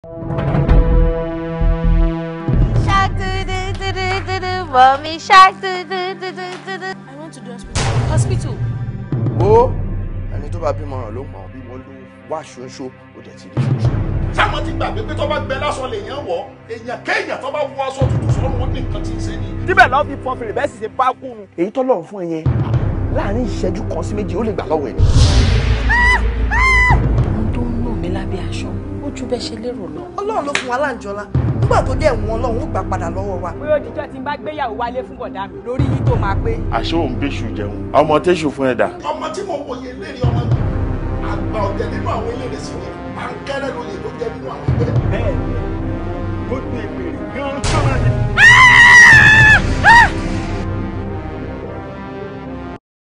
Shark do do do do do do, mommy shark do do do do do do. I want to do hospital. Hospital. wo ẹni tó bá bímọ ràn ló mọ bí wọn ló wá ṣoṣo ó dẹ̀ ti rí ṣoṣo. sáwọn ti gbàgbé pé tó bá gbẹ lásán lèèyàn wọ èèyàn kéèyàn tó bá wọ aṣọ tuntun sọrun ó ní nǹkan tí ń ṣe ni. síbẹ̀ lọ́ọ́ fi fọ́n fèrè bẹ́ẹ̀ sì ṣe bá kúrun. èyí tọ́lọ́run fún ẹ yẹn láàrin ìṣẹ́jú kan sí méjì ó lè gbà lọ́wọ́ ẹ̀ ni. Ohun tó ń nù mí lábẹ́ aṣọ, ó ju bẹ́ẹ̀ ṣe lérò lọ. ọlọ́run ló fún wa láǹjọ́lá nígbà tó dé ẹ̀wọ̀n ọlọ́run ó gbà padà lọ́wọ́ wa. pé ó dijọ́ tí n bá gbéyàwó wálé fún bọ̀dá mi lórí yín tó máa pé. àṣé òun bẹ́ṣù jẹun ọmọ tẹ́ṣù fún ẹ̀dá. ọmọ tí mo wòye lérí ọmọ mi àgbà ọ̀jẹ̀ nínú àwọn eléré sí ni à ń kẹ́rẹ́ lóye tó jẹ́ nínú àwọn ẹgbẹ́. bẹ́ẹ̀ ni ó gbé ìpèrè gan-an